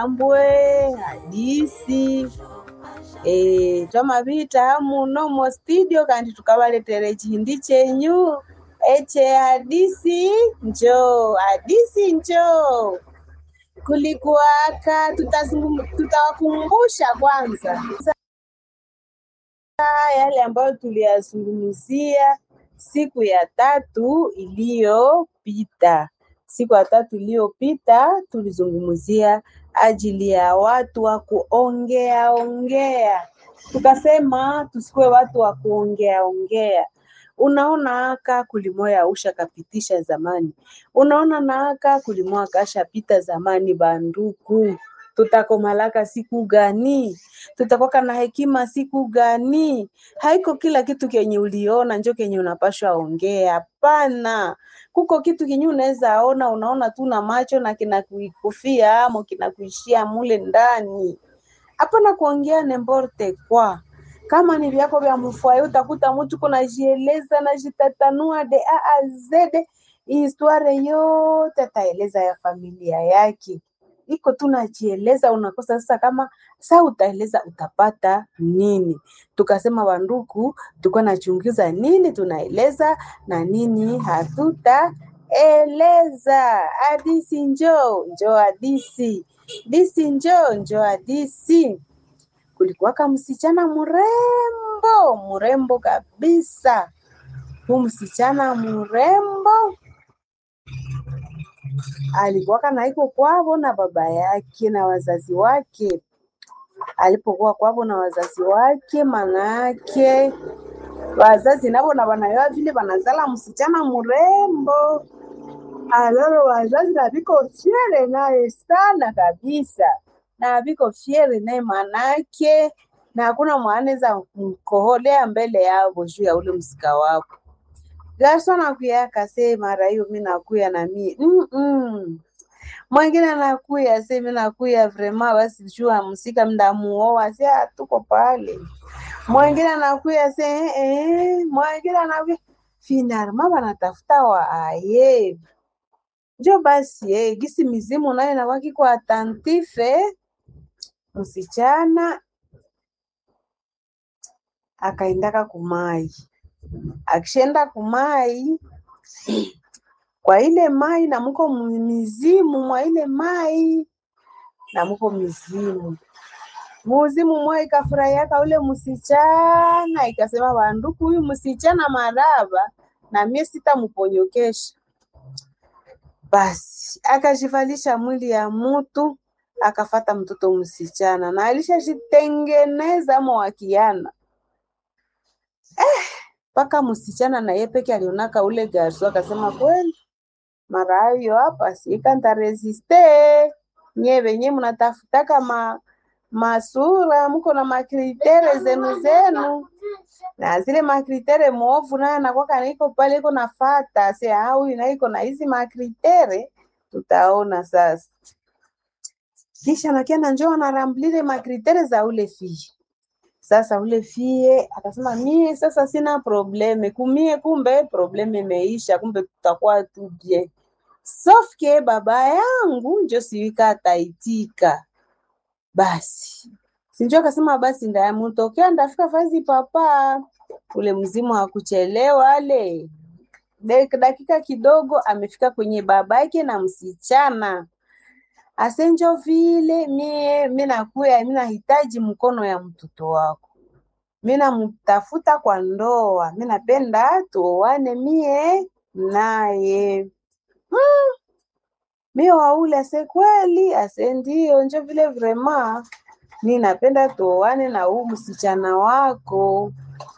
chihambwe hadisi e, twamavita muno mo studio kandi tukavaletere chihindi chenyu eche hadisi njoo hadisi njoo kulikuwaka tutazungum- tutawakumbusha kwanza yale ambayo tuliyazungumzia siku ya tatu iliyopita. Siku ya tatu iliyopita tulizungumzia ajili ya watu wa kuongea ongea, tukasema tusikuwe watu wa kuongea ongea. Unaona aka kulimoya usha kapitisha zamani, unaona na aka kulimoya kashapita zamani. Banduku, tutakomalaka siku gani? Tutakuwa na hekima siku gani? Haiko kila kitu kenye uliona njo kenye unapashwa ongea. Hapana, kuko kitu kenye unaweza ona, unaona tu na macho na kinakuikufia amo kinakuishia mule ndani. Hapana kuongea nemborte kwa kama ni vyako vya mfwaye, utakuta mtu kunajieleza najitatanua de a a z historia yote ataeleza ya familia yake iko tu najieleza, unakosa sasa kama saa utaeleza utapata nini? Tukasema wanduku, tuko nachunguza nini tunaeleza na nini hatutaeleza. Hadisi njoo njoo, hadisi disi njoo njoo, hadisi. Kulikuwaka msichana mrembo mrembo kabisa, huu msichana mrembo alikuwaka naiko kwavo na baba yake na wazazi wake. Alipokuwa kwavo na wazazi wake, manake wazazi navo na wanayoa vile wanazala msichana mrembo, alolo wazazi na viko fyere naye sana kabisa, na viko fyere naye manake, na hakuna mwanaweza mkoholea mbele yavo juu ya ule msika wapo Garso nakuya kase mara hiyo mi nakuya na mi mm -mm. Mwingine anakuya se mi nakuya vrema basi jua msika mdamuoa se tuko pale. Mwingine anakuya se eh, eh. Mwingine anakuya finalma banatafuta wa aye njo basi eh, gisi mizimu nayo nawaki kwa atantife msichana akaendaka kumai akishenda kumai kwa ile mai na muko mu- mizimu mwa ile mai na muko mizimu muzimu mwa ikafurahiaka ule msichana ikasema banduku huyu msichana maraba na mie sitamuponyokesha basi akajivalisha mwili ya mutu akafata mtoto msichana na alishajitengeneza mwakiana mpaka msichana na yeye peke alionaka ule garso akasema kweli mara hayo hapa sikanta resiste nye venye mnatafutaka ma masura mko na makritere zenu zenu na zile makritere mwovu naye anakwaka naiko pale iko nafata se huyu naiko na hizi makritere tutaona sasa kisha nakiana njoo anaramblile makritere za ule fie sasa ule fie akasema mie sasa sina probleme kumie, kumbe probleme imeisha, kumbe tutakuwa tu bien sauf que baba yangu njo siwika ataitika. Basi sinjo akasema basi ndayamutokea ndafika fazi papa ule mzimu hakuchelewa ale Dek- dakika kidogo amefika kwenye babake na msichana asenjo vile mie mi nakuya mi nahitaji mkono ya mtoto wako mi namtafuta kwa ndoa mi napenda tuoane mie naye mi waule ase kweli ase ndio njo vile vrema mi napenda tuoane na huu msichana wako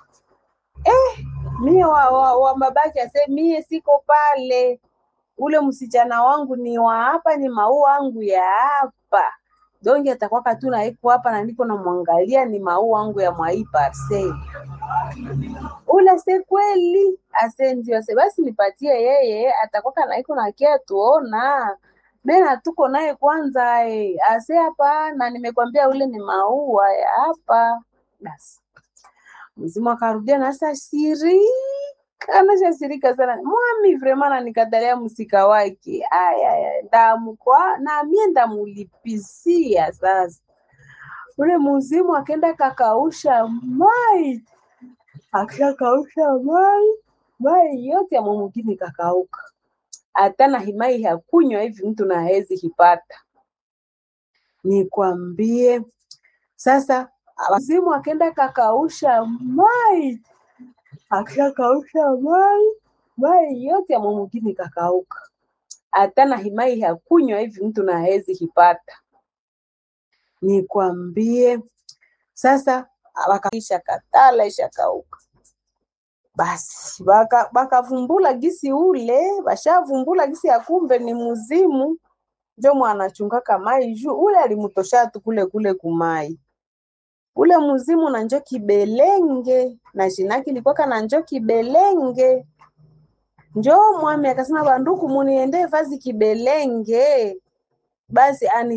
mie wa, wa, wa babake ase mie siko pale ule msichana wangu ni wa hapa, ni maua wangu ya hapa. Donge atakwaka tu na iko hapa na niko namwangalia, ni maua wangu ya mwai parcel. Ule se kweli ase ndio ase basi nipatie yeye, atakwaka na iko na kia tuona mena tuko naye kwanza eh. Ase hapa na nimekwambia ule ni maua ya hapa. Basi mzimu akarudia na sasa siri anashasirika sana mwami vrema nanikatalia msika wake aya ndamukwa na mie ndamulipisia sasa ule muzimu akenda kakausha mai akishakausha mai mai yote ya mwamugini kakauka hata na himai hakunywa hivi mtu na hezi hipata nikwambie sasa muzimu akenda kakausha mai akishakausha mai mai yote ya mwamugini kakauka hata na himai hakunywa hivi mtu na hezi hipata nikwambie sasa wakisha katala ishakauka basi baka bakavumbula gisi ule bashavumbula gisi ya kumbe ni muzimu njo mwanachungaka mai juu ule alimutosha tu kule kule kumai ule muzimu na njo kibelenge na jinaki likwaka na njo kibelenge njo mwami akasema banduku muniende vazi kibelenge basi ani